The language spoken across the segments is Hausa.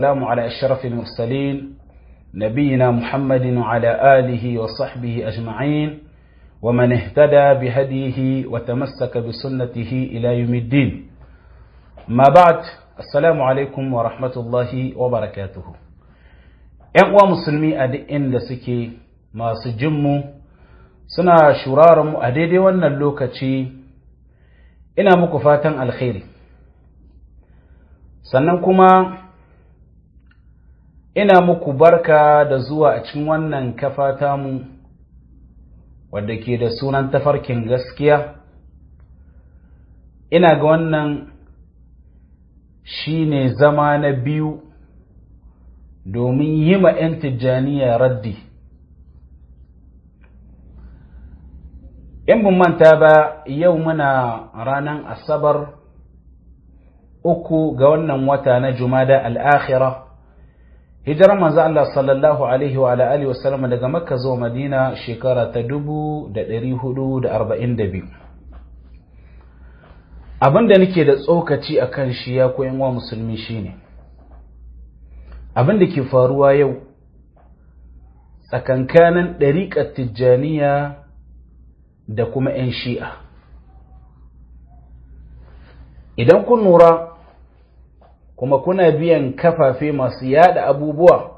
السلام على أشرف المرسلين نبينا محمد وعلى آله وصحبه أجمعين ومن اهتدى بهديه وتمسك بسنته إلى يوم الدين ما بعد السلام عليكم ورحمة الله وبركاته ‘Yan uwa musulmi a duk inda suke masu jinmu suna shurarmu a daidai wannan lokaci ina muku fatan alkhairi sannan kuma ina muku barka da zuwa a cikin wannan kafa tamu wadda ke da sunan tafarkin gaskiya ina ga wannan shine zama na biyu domin yi ma 'yan tijjaniya raddi in bin manta ba yau muna ranar asabar uku ga wannan wata na jumada al'akhira hijirar manzo Allah sallallahu alaihi wa alihi wa sallam daga makka zuwa madina shekara ta dubu da ɗari hudu da arba'in da biyu abinda nake da tsokaci a kan shi ya koyan wa musulmi shine abin da ke faruwa yau tsakankanin ɗariƙar tijjaniya da kuma 'yan shi'a idan kun lura kuma kuna biyan kafafe masu yada abubuwa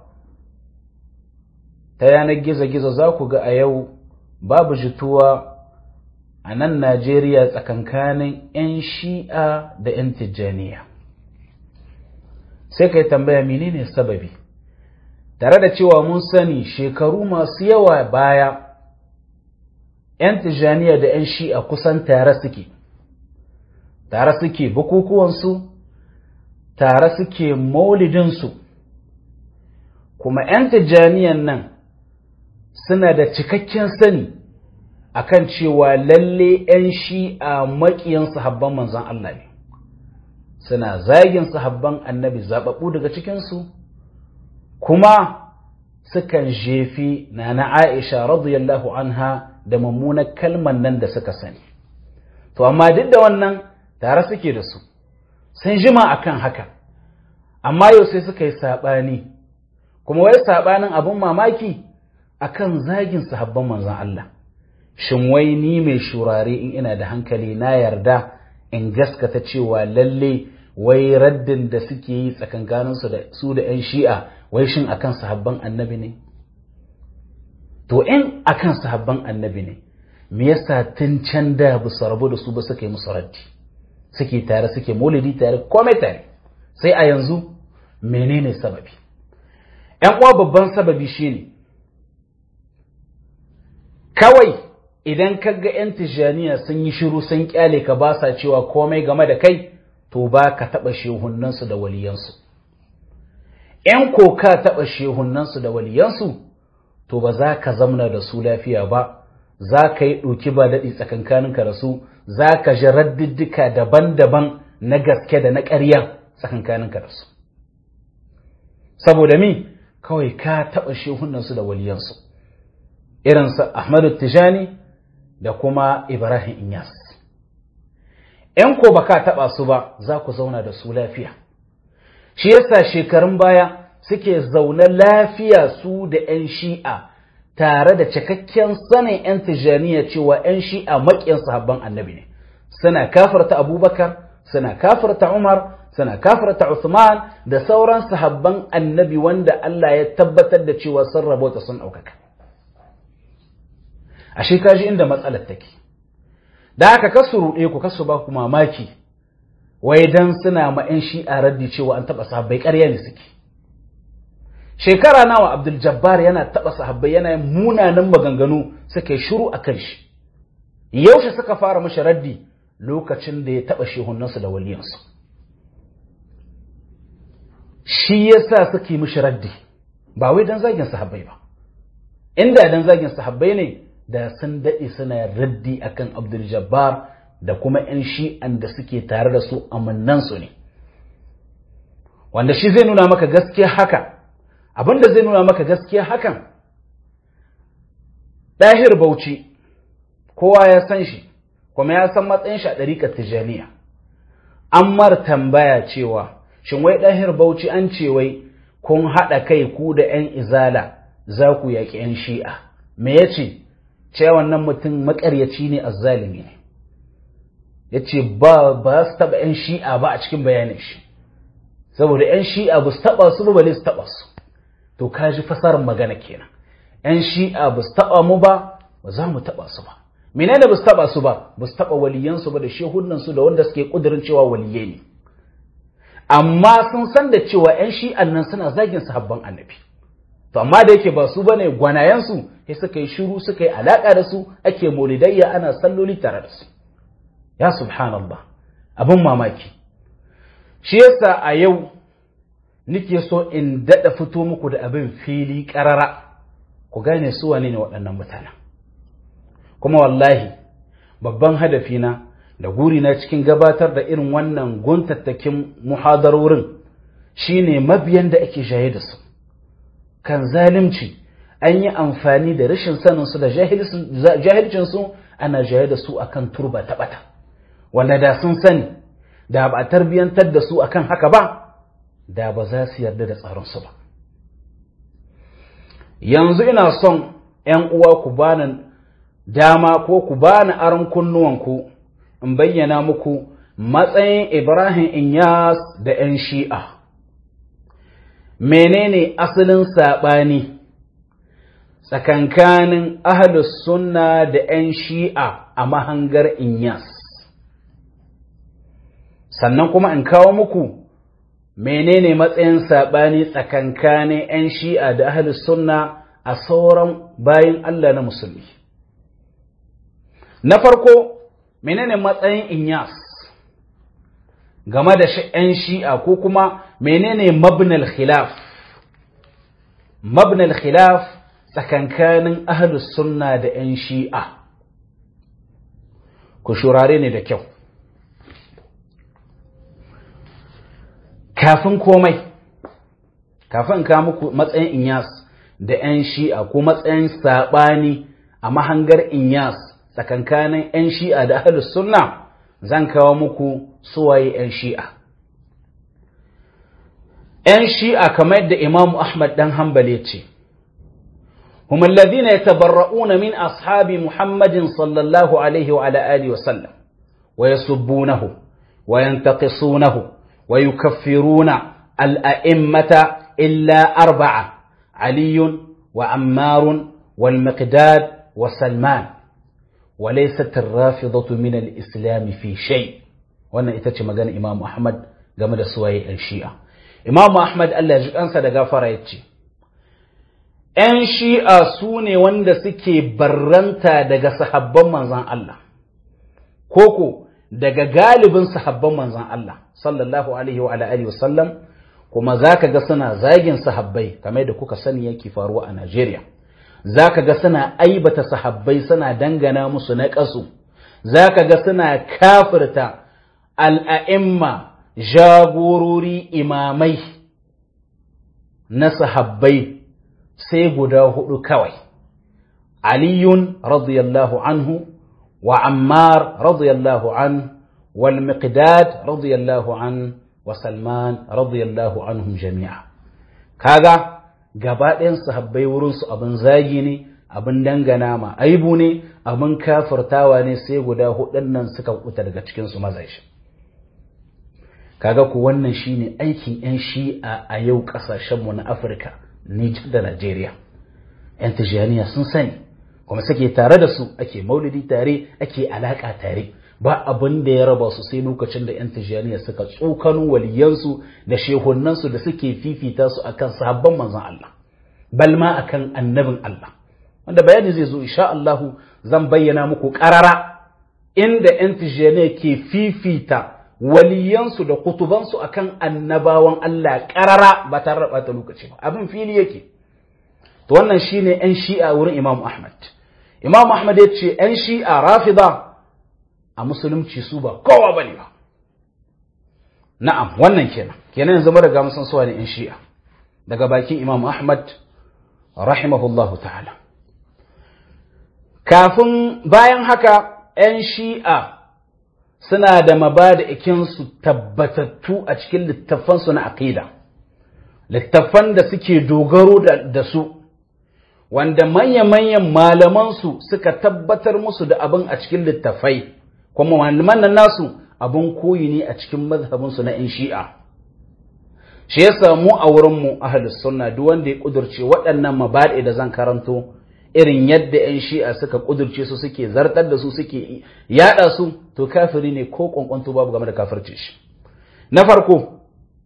ta yanar gizo-gizo za ku ga a yau babu jituwa a nan najeriya tsakankanin 'yan shi'a da 'yan tijjaniya sai ka yi tambaya menene sababi tare da cewa mun sani shekaru masu yawa baya 'yan tijjaniya da 'yan shi'a kusan tare suke tare suke bukukuwansu tare suke maulidinsu kuma 'yan tijjaniyan nan suna da cikakken sani akan cewa lalle 'yan shi'a maƙiyan sahabban manzan Allah ne suna zagin sahabban annabi zaɓaɓɓu daga cikinsu kuma sukan jefi na na Aisha radiyallahu anha da mummunar kalman nan da suka sani to amma duk da wannan tare suke da su sun jima akan haka amma yau sai suka yi saɓani kuma wai saɓanin abin mamaki akan zagin sahabban manzon Allah shin wai ni mai shurare in ina da hankali na yarda in gaskata cewa lalle wai raddin da suke yi tsakankaninsu da su da 'yan shi'a wai shin akan sahabban annabi ne to in akan sahabban annabi ne me yasa tun can da ba su rabu da su ba suka yi musu raddi suke tare suke maulidi tare komai tare sai a yanzu menene sababi ‘yan uwa babban sababi shine kawai idan ka ga ‘yan tijjaniya sun yi shiru sun kyale ka ba sa cewa komai game da kai to ba ka taɓa shehunansu da waliyansu ‘yan ko ka taɓa shehunansu da waliyansu to ba za ka zamna da su lafiya ba za ka yi ɗoki ba daɗi tsakankaninka da su za ka ji raddiddika daban-daban na gaske da na ƙarya tsakankaninka da su saboda mi kawai ka taɓa shehunansu da waliyansu irinsa ahmadu tijani da kuma ibrahim inyas ‘yan ko ba ka taɓa su ba za ku zauna da su lafiya shi yasa shekarun baya suke zaune lafiya su da ‘yan shi'a tare da cikakken sanin ‘yan tijaniya cewa ‘yan shi'a maƙiyan sahabban annabi ne suna kafarta abubakar suna kafarta umar suna kafarta usman da sauran sahabban annabi wanda Allah ya tabbatar da cewa sun rabota sun ɗaukaka ashe kaji inda matsalar take da haka kasu ruɗe ku kasu ba ku mamaki wai dan suna ma 'yan shi'a raddi cewa an taɓa sahabbai ƙarya ne suke shekara nawa abdul jabbar yana taɓa sahabbai yana yin munanan maganganu suka yi shiru a kan shi yaushe suka fara mashi raddi lokacin da ya taɓa shehunansu da waliyansu shi yasa suke mishi raddi ba wai dan zagin sahabbai ba inda dan zagin sahabbai ne da sun daɗe suna raddi akan abdul jabbar da kuma 'yan shi'an da suke tare da su amannansu ne wanda shi zai nuna maka gaskiya haka abinda zai nuna maka gaskiya hakan ɗahir bauchi kowa ya san shi kuma ya san matsayin shi a ɗariƙar tijaniya an mar tambaya cewa shin wai ɗahir bauchi an ce wai kun haɗa kai ku da ‘yan izala za ku yaƙi ‘yan shi'a me ya ce ce wannan mutum maƙaryaci ne azzalimi ne ya ce ba ba su taɓa ‘yan shi'a ba a cikin bayanin shi saboda ‘yan shi'a ba su taɓa su ba bale su taɓa su to ka ji fasarar magana kenan ‘yan shi'a ba su taɓa mu ba ba za mu taɓa su ba menene ba su taɓa su ba ba su taɓa waliyansu ba da shehunansu da wanda suke ƙudurin cewa waliyai ne amma sun san da cewa ‘yan shi'an nan suna zagin sahabban annabi to amma da yake ba su bane gwanayensu sai suka yi shiru suka yi alaƙa da su ake molidayya ana salloli tare da su ya subhanallah abin mamaki shi yasa a yau nike so in daɗa fito muku da abin fili ƙarara ku gane su wane ne waɗannan mutanen kuma wallahi babban hadafina da gurina cikin gabatar da irin wannan guntattakin muhadarorin shine mabiyan da ake jaye da su kan zalimci an yi amfani da rashin saninsu da jahilcinsu ana jaye da su akan turba ta ɓata wanda da sun sani da ba a tarbiyyantar da su akan haka ba da ba za su yarda da tsaronsu ba yanzu ina son ‘yan uwa ku bani dama ko ku bani aron kunnuwanku in bayyana muku matsayin Ibrahim Inyas da ‘yan shi'a menene asalin saɓani tsakankanin ahlus sunna da ‘yan shi'a a mahangar Inyas sannan kuma in kawo muku menene matsayin saɓani tsakankanin 'yan shi'a da ahlus sunna a sauran bayan Allah na musulmi na farko menene matsayin inyas game da 'yan shi'a ko kuma menene mabnal khilaf mabnal khilaf tsakankanin ahlus sunna da 'yan shi'a ku shurare ne da kyau kafin komai kafin ka muku matsayin inyas da 'yan shi'a ko matsayin saɓani a mahangar inyas tsakankanin 'yan shi'a da ahlus sunna zan kawo muku suwaye 'yan shi'a 'yan shi'a kamar yadda imam ahmad dan hanbal ya ce هم الذين يتبرؤون من أصحاب محمد صلى الله عليه وعلى آله وسلم ويسبونه وينتقصونه ويكفرون الأئمة إلا أربعة علي وعمار والمقداد وسلمان وليست الرافضة من الإسلام في شيء وانا اتتش مغان إمام أحمد game da suwaye ‘yan shi'a. Imamu Ahmad Allah ji ɗansa da gafara ya ce, ‘yan shi'a su ne wanda suke barranta daga sahabban manzan Allah, koko daga galibin sahabban manzan Allah sallallahu alaihi wa alihi wasallam kuma zaka ga suna zagin sahabbai kamar da kuka sani yake faruwa a Najeriya zaka ga suna aibata sahabbai suna dangana musu na kasu zaka ga suna kafirta al'a'imma jagorori imamai na sahabbai sai guda hudu kawai aliyun radiyallahu anhu وعمار رضي الله عنه والمقداد رضي الله عنه وسلمان رضي الله عنهم جميعا kaga gaba ɗayan sahabbai wurinsu abin zagi ne abin dangana ma aibu ne abin kafirtawa ne sai guda hudun nan suka kuta daga cikinsu mazashi kaga ku wannan shine aikin 'yan shi'a a yau ƙasashenmu na afirka nijar da najeriya 'yan tijjaniya sun sani kuma suke tare da su ake maulidi tare ake alaka tare ba abin da ya raba su sai lokacin da 'yan tijjaniya suka tsokano waliyansu da shehunansu da suke fifita su akan sahabban manzon Allah balma akan annabin Allah wanda bayani zai zo insha Allah zan bayyana muku karara inda 'yan tijjaniya ke fifita waliyansu da kutubansu akan annabawan Allah karara ba tare da bata lokaci ba abin fili yake to wannan shine 'yan shi'a wurin Imam Ahmad Imam Ahmad ya ce ‘yan shi'a rafida a musulunci su ba kowa ba ne ba. Na'am, wannan kenan, kenan yanzu mara ga musan suwa ne ‘yan shi'a, daga bakin Imam Ahmad, rahimahullahu ta'ala. Kafin bayan haka ‘yan shi'a suna da mabada ikinsu tabbatattu a cikin littafansu na aƙida. littafan da suke dogaro da su wanda manya-manyan malamansu suka tabbatar musu da abin a cikin littafai kuma malaman nan nasu abin koyi ne a cikin mazhabinsu na 'yan shi'a shi ya samu a wurinmu ahalus sunna duk wanda ya kudurce waɗannan mabaɗi da zan karanto irin yadda 'yan shi'a suka kudurce su suke zartar da su suke yada su to kafiri ne ko kwankwanto babu game da kafirce shi na farko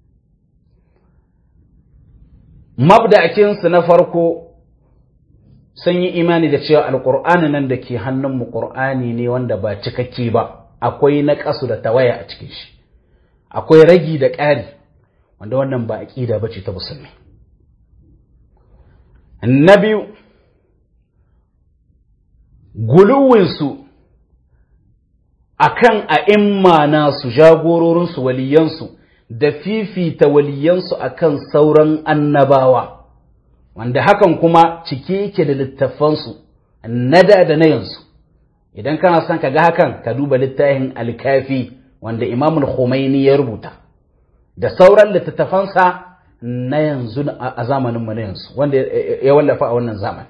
mabda'akinsu na farko sun yi imani da cewa alƙur'ani nan da ke hannunmu ƙur'ani ne wanda ba cikakke ba akwai na ƙasu da tawaya a cikin shi akwai ragi da ƙari wanda wannan ba aƙida ba ce ta musulmi na biyu guluwinsu a kan a'imma nasu jagororinsu waliyansu da fifita waliyansu a kan sauran annabawa wanda hakan kuma cike yake da littafansu na da da na yanzu idan kana son ka ga hakan ka duba littafin alkafi wanda imamul Khomeini ya rubuta da sauran littattafansa na yanzu a zamaninmu na yanzu wanda ya wallafa a wannan zamani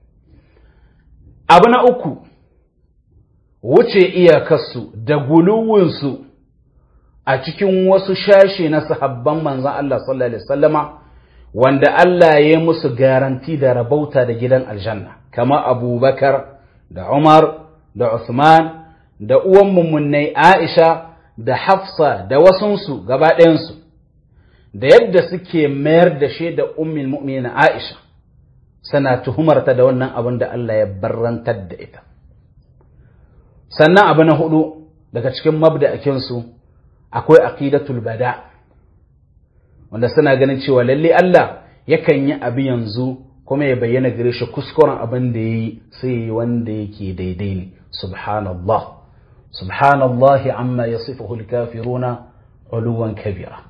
abu na uku wuce iyakarsu da guluwinsu a cikin wasu shashe na sahabban manzan Allah sallallahu Alaihi wasallama wanda Allah ya musu garanti da rabauta da gidan aljanna kama abubakar da umar da Uthman da uwan mummunai Aisha da Hafsa da wasunsu gaba ɗayansu da yadda suke mayar da shi da ummin mu'minin Aisha suna tuhumarta da wannan abin da Allah ya barrantar da ita sannan abu na hudu daga cikin mabda'akinsu akwai aqidatul bada wanda suna ganin cewa lalle Allah yakan yi abu yanzu kuma ya bayyana gare shi kuskuren abin da yayi sai wanda yake daidai ne subhanallah subhanallahi amma yasifuhu alkafiruna uluwan kabira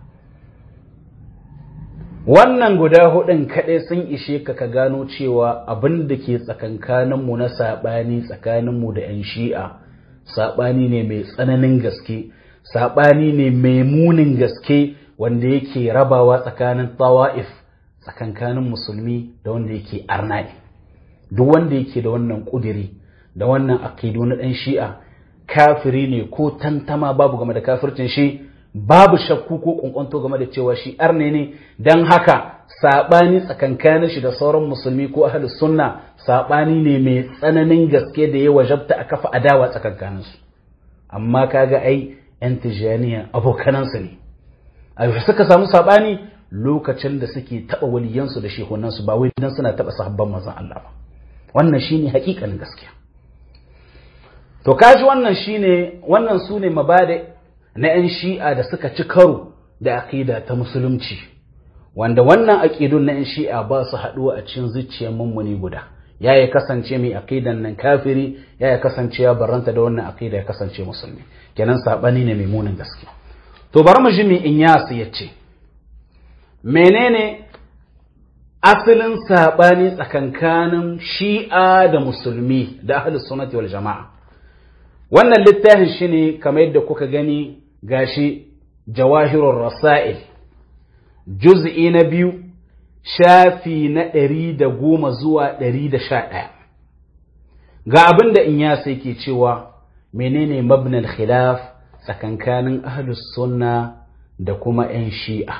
wannan guda hudun kaɗai sun ishe ka ka gano cewa abin da ke tsakankaninmu na saɓani tsakaninmu da 'yan shi'a saɓani ne mai tsananin gaske saɓani ne mai munin gaske wanda yake rabawa tsakanin tawa'if tsakankanin musulmi da wanda yake arnai duk wanda yake da wannan ƙudiri da wannan aqidu na ɗan shi'a kafiri ne ko tantama babu game da kafircin shi babu shakku ko kunkwanto game da cewa shi arne ne don haka saɓani tsakankanin shi da sauran musulmi ko ahli sunna saɓani ne mai tsananin gaske da ya wajabta a kafa adawa tsakankanin su amma kaga ai yan tijaniya abokanansu ne a yaushe suka samu saɓani lokacin da suke taɓa waliyansu da shehunansu ba wai dan suna taɓa sahabban manzon Allah ba wannan shine hakikanin gaskiya to kaji wannan shine wannan sune mabada na 'yan shi'a da suka ci karo da aƙida ta musulunci wanda wannan aƙidun na 'yan shi'a ba su haɗuwa a cikin zuciyar mummuni guda ya ya kasance mai aƙidan nan kafiri ya ya kasance ya baranta da wannan aƙida ya kasance musulmi kenan saɓani ne mai munin gaske to bari mu ji mai in yasu ya ce menene asalin saɓani tsakankanin shi'a da musulmi da ahlus sunnati wal jama'a wannan littafin shi ne kamar yadda kuka gani gashi jawahirun rasa'il juz'i na biyu shafi na ɗari da goma zuwa ɗari da sha ɗaya ga abin da in ya sai ke cewa menene mabnal khilaf tsakankanin ahlus sunna da kuma 'yan shi'a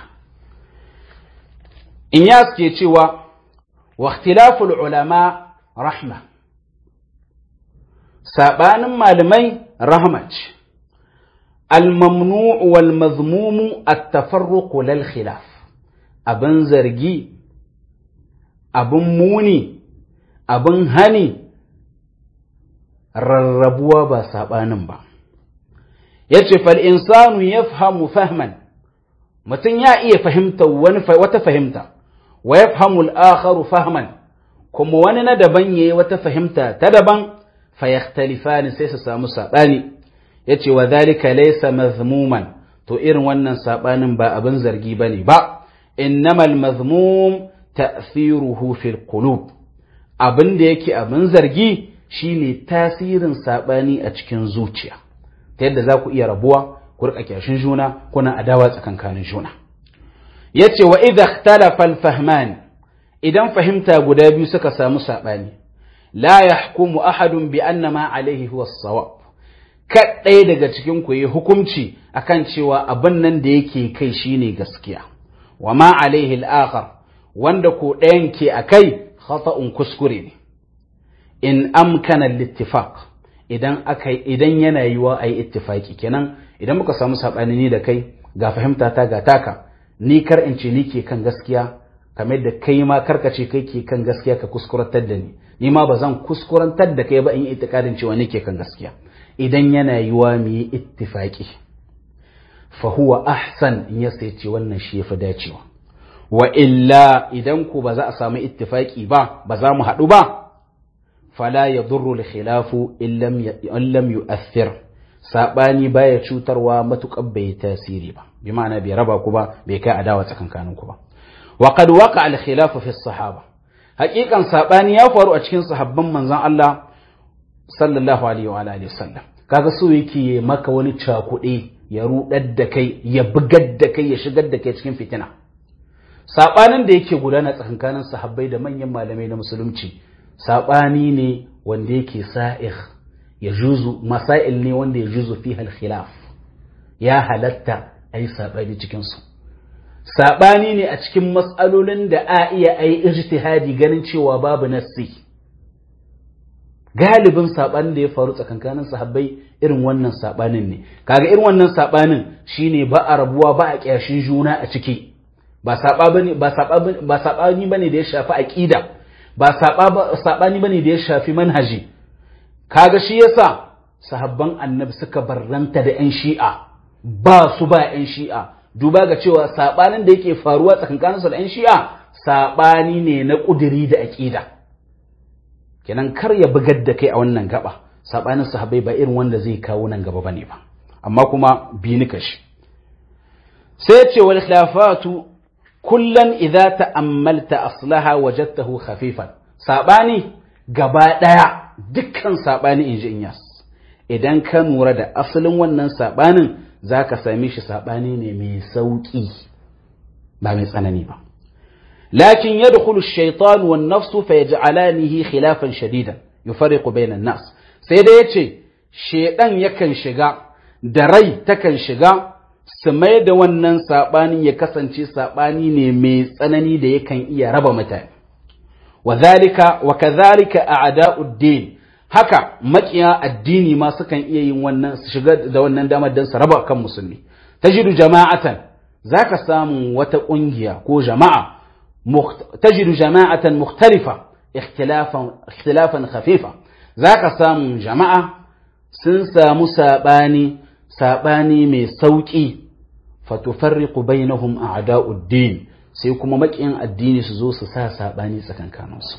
in ya ke cewa wa ikhtilaful ulama rahma saɓanin malamai rahmat al-mamnu'u wal mazmumu at-tafarruqu lal khilaf abin zargi abin muni abin hani rarrabuwa ba saɓanin ba yace fal insanu yafhamu fahman mutum ya iya fahimta wani wata fahimta wa yafhamu al-akharu fahman kuma wani na daban yayi wata fahimta ta daban fayakhtalifani sai su samu sabani yace wa dhalika laysa mazmuman to irin wannan sabanin ba abin zargi bane ba innamal mazmum ta'thiruhu fil qulub abin da yake abin zargi shine tasirin sabani a cikin zuciya ta yadda za ku iya rabuwa ku rika kyashin juna kuna adawa tsakankanin juna yace wa idha ikhtalafa al-fahman idan fahimta guda biyu suka samu sabani la yahkumu ahadun bi anna ma alayhi huwa as-sawab kaɗai daga cikin ku yi hukunci akan cewa abin nan da yake kai shine gaskiya wa ma alaihi al-akhar wanda ko ɗayan ke akai khata'un kuskure ne in amkana al-ittifaq idan aka idan yana yiwa ayi ittifaki kenan idan muka samu sabani ni da kai ga fahimta ta ga taka ni kar in ce ni ke kan gaskiya kamar da kai ma karka ce kai ke kan gaskiya ka kuskurantar da ni ni ma ba zan kuskurantar da kai ba in yi itikadin cewa ni ke kan gaskiya idan yana yiwa mu yi ittifaki fa huwa ahsan in ya sai ce wannan shi yafi dacewa wa illa idan ku ba za a samu ittifaki ba ba za mu haɗu ba fala yadurru al-khilafu in lam yu'athir sabani baya cutarwa matukar bai tasiri ba bi ma'ana bai raba ku ba bai kai adawa tsakankanin ku ba wa qad waqa al-khilafu fi as-sahaba haqiqan sabani ya faru a cikin sahabban manzon Allah sallallahu alaihi wa alihi wasallam kaga so yake maka wani cakuɗe ya rudar da kai ya bugar da kai ya shigar da kai cikin fitina sabanin da yake gudana tsakankanin sahabbai da manyan malamai na musulunci sabani ne wanda yake sa'ih ya juzu masail ne wanda ya juzu fi khilaf ya halatta ai sabani cikin su sabani ne a cikin matsalolin da a iya ai ijtihadi ganin cewa babu nassi galibin sabanin da ya faru tsakankanin sahabbai irin wannan sabanin ne kaga irin wannan sabanin shine ba a rabuwa ba a kyashin juna a ciki ba sabani ba sabani ba sabani bane da ya shafi aqida ba sabani bane da ya shafi manhaji kaga shi yasa sahabban annabi suka barranta da yan shi'a ba su ba yan shi'a duba ga cewa sabanin da yake faruwa tsakankaninsu da yan shi'a sabani ne na kudiri da aqida kenan kar ya bugar da kai a wannan gaba sabanin sahabbai ba irin wanda zai kawo nan gaba bane ba amma kuma bi ni kashi sai ce wal khilafatu kullan idza ta'ammalta aslaha wajadtahu khafifan sabani gaba daya dukkan sabani inji inyas idan ka nura da asalin wannan sabanin zaka same shi sabani ne mai sauki ba mai tsanani ba لكن يدخل الشيطان والنفس فيجعلانه خلافا شديدا يفرق بين الناس sai da yace shedan yakan shiga da rai takan shiga su mai da wannan saɓani ya kasance saɓani ne mai tsanani da yakan iya raba mutane wa wa kadhalika a'da'uddin haka makiya addini ma sukan iya yin wannan su shiga da wannan damar dan su raba kan musulmi tajidu jama'atan zaka samu wata kungiya ko jama'a tajidu jama'atan mukhtalifa ikhtilafan ikhtilafan khafifa zaka samu jama'a sun samu sabani sabani mai sauki fatufarriqu bainahum a'da'uddin sai kuma makiyan addini su zo su sa sabani tsakankaninsu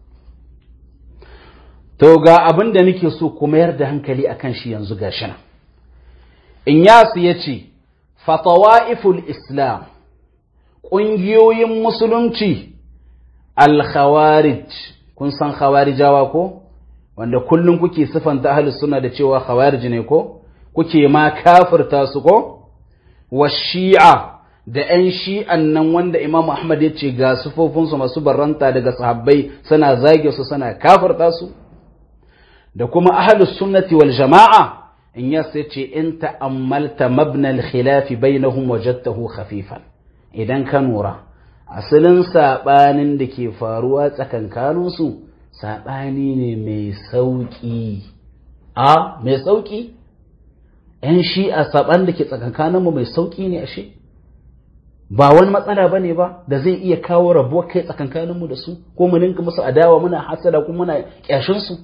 to ga abin da nake so ku mayar da hankali akan shi yanzu gashi nan Inyasu ya ce, Fatawa'iful Islam, ƙungiyoyin Musulunci, Al-Khawarij, kun san Khawarijawa ko? Wanda kullum kuke siffanta ahalus suna da cewa Khawarij ne ko? Kuke ma kafirta su ko? Wa shi'a da ‘yan shi'an nan wanda Imam Ahmad ya ce ga sufofinsu masu barranta daga sahabbai suna zage su suna kafirta su? Da kuma ahalus sunnati wal jama'a in ya sai ce in ta'ammalta mabnal khilafi bainahum wajadtahu khafifan idan ka nura asalin sabanin da ke faruwa tsakankanin su sabani ne mai sauki a mai sauki yan shi a saban da ke tsakankanin mu mai sauki ne ashe ba wani matsala bane ba da zai iya kawo rabuwar kai tsakankanin mu da su ko mu ninka musu adawa muna hasada kuma muna kyashin su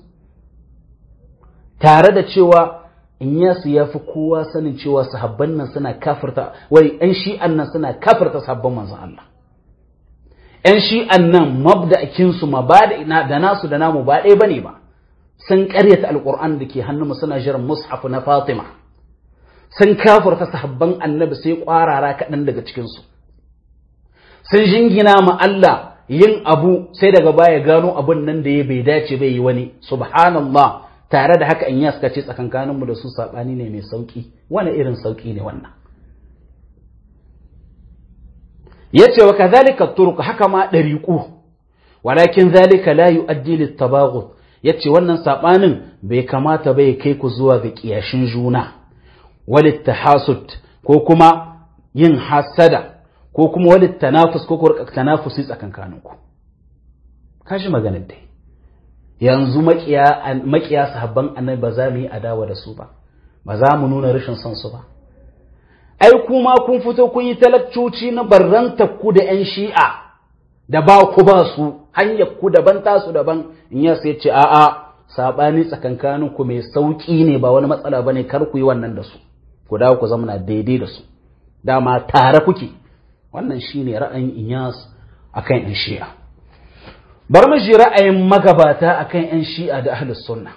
tare da cewa in yasu ya fi kowa sanin cewa sahabban nan suna kafirta wai ‘yan shi'an nan suna kafirta sahabban manzon Allah ‘yan shi'an nan mabda'akinsu ma ba da nasu da namu ba ɗaya bane ba sun ƙaryata alƙur'an da ke hannunmu suna jiran mushafu na fatima sun kafirta sahabban annabi sai ƙwarara kaɗan daga cikinsu sun jingina ma Allah yin abu sai daga baya gano abun nan da ya bai dace bai yi wani subhanallah tare da haka in ya suka ce tsakankaninmu da su saɓani ne mai sauƙi wani irin sauƙi ne wannan yace wa kadhalika turuq haka ma dariqu walakin zalika la yuaddi lit tabaghut yace wannan sabanin bai kamata bai kai ku zuwa ga kiyashin juna walit tahasud ko kuma yin hasada ko kuma walit tanafus ko kuma tanafusi tsakankaninku kashi maganar dai yanzu makiya makiya sahabban annabi ba za mu yi adawa da su ba ba za mu nuna rashin son su ba ai kuma kun fito kun yi talakcoci na barranta ku da yan shi'a da ba ku ba su hanyar ku daban tasu daban in ya sai ce a'a sabani tsakankanin ku mai sauki ne ba wani matsala bane kar ku yi wannan da su ku dawo ku zama daidai da su dama tare kuke wannan shine ra'ayin Inyas akan yan shi'a bar mu ji ra'ayin magabata akan yan shi'a da ahlus sunna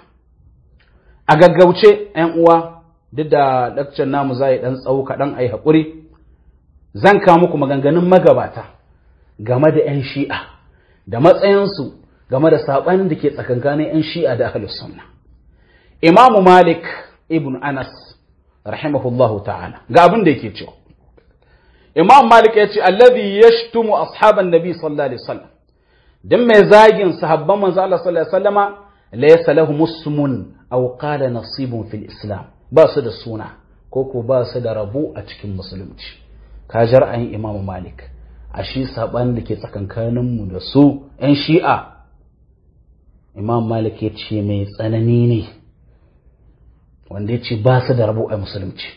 a gaggauce yan uwa duk da lakcin namu zai dan tsawo kaɗan ai haƙuri zan kawo muku maganganun magabata game da yan shi'a da matsayinsu game da saɓanin da ke tsakankanin yan shi'a da ahlus sunna imamu malik ibn anas rahimahullahu ta'ala ga abin da yake cewa imam malik ya ce allazi yashtumu ashaban nabi sallallahu alaihi wasallam dan mai zagin sahabban manzo Allah sallallahu alaihi wasallama laysa lahum musmun aw qala nasibun fil islam ba su da suna ko ko ba su da rabu a cikin musulunci ka ji ra'ayin imam malik a shi saban da ke tsakankanin mu da su yan shi'a imam malik ya ce mai tsanani ne wanda ya ce ba su da rabu a musulunci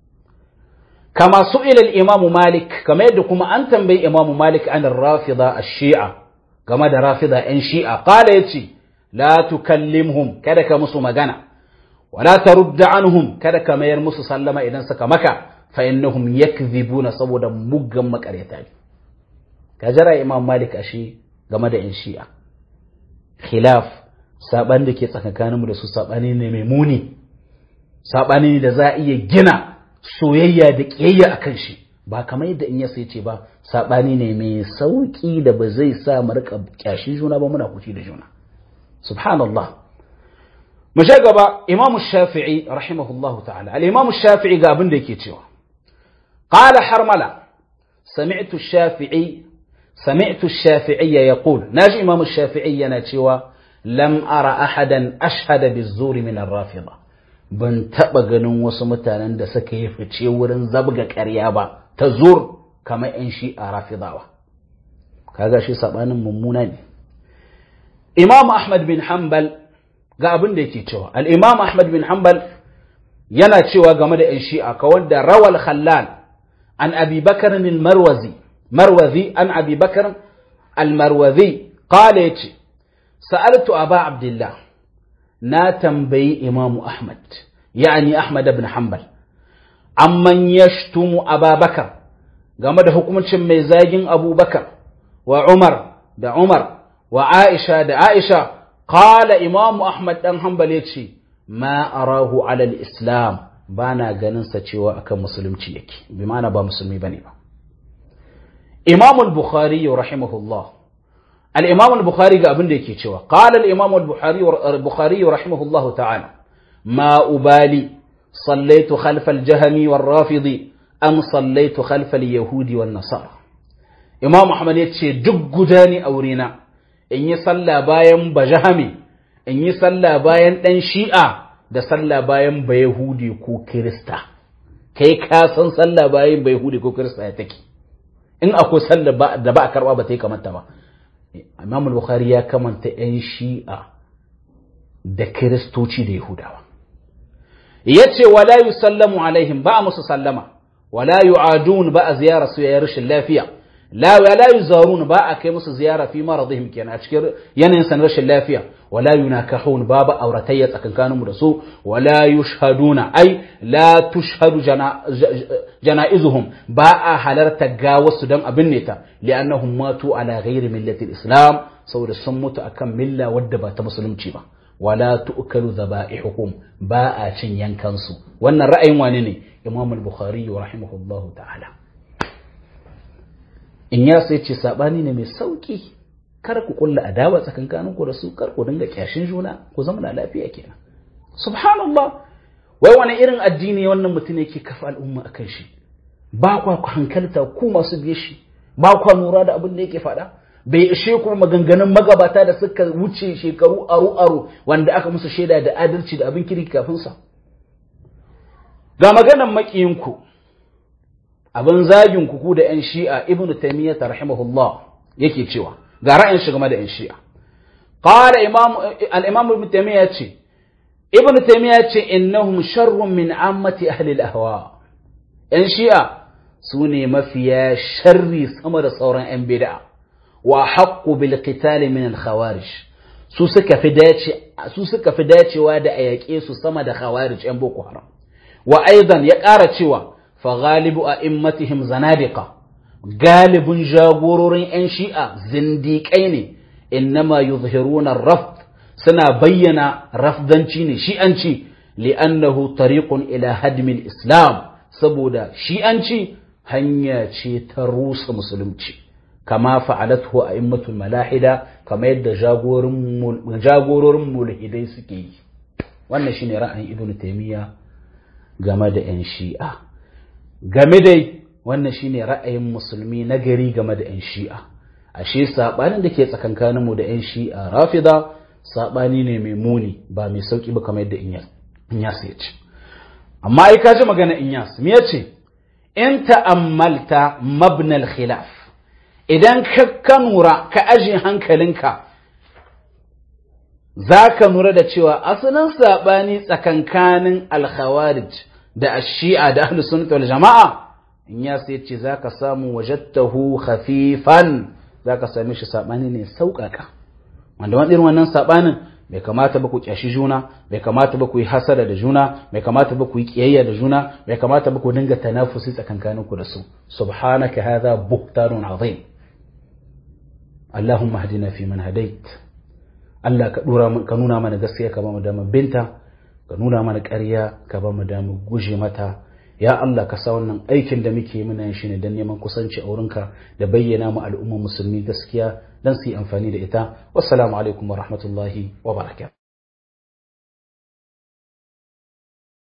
kama su'ila imamu malik kamar yadda kuma an tambayi imamu malik an rafida a shi'a game da rafida yan shi'a kala ya ce la tukallimhum kada ka musu magana wala tarudda anhum kada ka mayar musu sallama idan suka maka fa innahum yakdhibuna saboda muggan makaryata ne ka jira imam malik a shi game da yan shi'a khilaf saban da ke tsakankaninmu da su sabani ne mai muni sabani ne da za a iya gina soyayya da ƙiyayya a kan shi ba kamar yadda in ya sai ce ba saɓani ne mai sauƙi da ba zai sa mu rika ƙyashin juna ba muna kuci da juna subhanallah mu sha gaba imamu shafi'i rahimahullah ta'ala al-imamu shafi'i ga abin da yake cewa qala harmala sami'tu shafi'i sami'tu shafi'i yaqul naji imamu shafi'i yana cewa lam ara ahadan ashhada bizuri min ar-rafida ban taɓa ganin wasu mutanen da suka yi fice wurin zabga ƙarya ba ta zur kamar 'yan shi a rafidawa kaga shi saɓanin mummuna ne imam ahmad bin hanbal ga abin da yake cewa al'imam ahmad bin hanbal yana cewa game da 'yan shi'a ka wanda rawal khallal an abi bakar marwazi marwazi an abi bakar al-marwazi qala yace sa'altu aba abdullah na tambayi imamu Ahmad, ya'ani Ahmad ibn Hanbal, amman yashtumu Ababakar game da hukuncin mai zagin Abubakar wa Umar da Umar wa Aisha da Aisha, qala imamu Ahmad dan Hanbal yace ma arahu alal Islam ba na ganin sa cewa akan musulunci yake, bi ma'ana ba musulmi bane ba. Imam al-Bukhari rahimahullah الإمام البخاري قال ابن كيتشوا قال الإمام البخاري البخاري رحمه الله تعالى ما أبالي صليت خلف الجهم والرافض أم صليت خلف اليهود والنصارى إمام أحمد يتشي دق داني أورينا إن يصلى باين بجهمي إن يصلى باين دن شيئا da sallah bayan ba Yahudi ko Kirista kai ka san sallah bayan ba Yahudi ko Kirista ya take in akwai sallah da ba a karba ba ta yi kamata ba Imam Bukhari ya kamanta ‘yan shi'a da Kiristoci da Yahudawa. Ya ce, wala yi sallamu alaihim ba a musu sallama, wala yi adun ba a ziyara su yayin rashin lafiya, la yi zarun ba a kai musu ziyara fi maradihim kenan a cikin yanayin san rashin lafiya, wala yi nakahun ba ba auratayya tsakankaninmu da su, wala yi shahaduna, ai, la tushhadu jana'izuhum ba a halarta ga wasu don abin ne ta li'annahum matu ala ghairi millati islam saboda sun mutu akan milla wadda ba ta musulunci ba wala tu'kalu dhaba'ihuhum ba a cin yankansu wannan ra'ayin wani ne imam al-bukhari rahimahullahu ta'ala in ya sai ce sabani ne mai sauki kar ku kulla adawa tsakankanin ku da su kar ku dinga kyashin juna ku zama na lafiya kenan subhanallah wai wani irin addini wannan mutum yake kafa al'umma akan shi ba kwa ku hankalta ku masu biye shi ba kwa lura da abin da yake faɗa bai ishe kuma maganganun magabata da suka wuce shekaru aro aro wanda aka musu shaida da adalci da abin kirki kafin sa ga maganan makiyinku abin zagin ku da yan shi'a ibnu taymiyyah rahimahullah yake cewa ga ra'ayin shi game da yan shi'a qala imam al-imam ibnu taymiyyah ce ibnu taymiyyah ce innahum sharrun min ammati ahli al-ahwa yan shi'a su ne mafiya sharri sama da sauran yan bid'a wa haqqu bil qital min al khawarij su suka fi dace su suka fi dacewa da a yaƙe su sama da khawarij yan boko haram wa aidan ya ƙara cewa fa ghalibu a'immatihim zanadiqa galibin jagororin yan shi'a zindiƙai ne innama yuzhiruna rafd suna bayyana rafdanci ne shi'anci li'annahu tariqun ila hadmin islam saboda shi'anci hanya ce ta rusa musulunci kama fa'alathu a'immatul malahida kama yadda jagororin mulhidai suke yi wannan shine ra'ayin ibnu taymiya game da yan shi'a game dai wannan shine ra'ayin musulmi na gari game da yan shi'a ashe sabanin da ke tsakankanin mu da yan shi'a rafida sabani ne mai muni ba mai sauki ba kamar yadda inyas ya ce amma ai ka ji magana inyas me yace in ta'ammalta mabnal khilaf idan ka nura ka aje hankalinka za ka nura da cewa asalin saɓani tsakankanin alkhawarij da ashi'a da ahlus sunnah wal jama'a in ya sai ce za ka samu wajattahu khafifan za ka same shi saɓani ne sauƙaƙa wanda wani irin wannan saɓanin bai kamata ba ku kyashi juna bai kamata ba ku yi hasada da juna bai kamata ba ku yi kiyayya da juna bai kamata ba ku dinga tanafusi tsakankanin ku da su subhanaka hadha buhtanun azim Allahumma hadina fi man hadait Allah ka dora ka nuna mana gaskiya ka ba mu damar binta ka nuna mana ƙarya ka ba mu damar guje mata ya Allah ka sa wannan aikin da muke muna yin shi ne don neman kusanci a wurinka da bayyana mu al'ummar musulmi gaskiya don su yi amfani da ita wassalamu alaikum wa rahmatullahi wa barakatuh